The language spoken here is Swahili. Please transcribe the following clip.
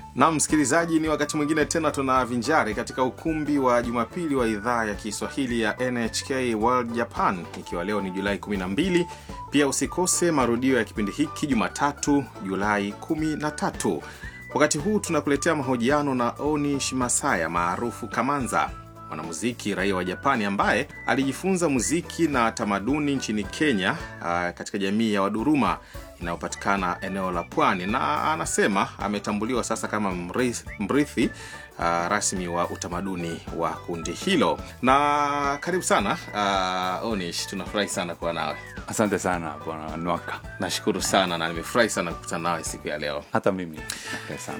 na msikilizaji, ni wakati mwingine tena tunavinjari katika ukumbi wa Jumapili wa idhaa ya Kiswahili ya NHK World Japan, ikiwa leo ni Julai 12. Pia usikose marudio ya kipindi hiki Jumatatu, Julai 13. Wakati huu tunakuletea mahojiano na Oni Shimasaya maarufu Kamanza, mwanamuziki raia wa Japani ambaye alijifunza muziki na tamaduni nchini Kenya, uh, katika jamii ya Waduruma inayopatikana eneo la pwani, na anasema ametambuliwa sasa kama mrithi, mrithi uh, rasmi wa utamaduni wa kundi hilo. Na karibu sana uh, Onish, tunafurahi sana kuwa nawe. Asante sana bwana Nwaka, Nashukuru sana na nimefurahi sana kukutana nawe siku ya leo. hata mimi nafurahi sana.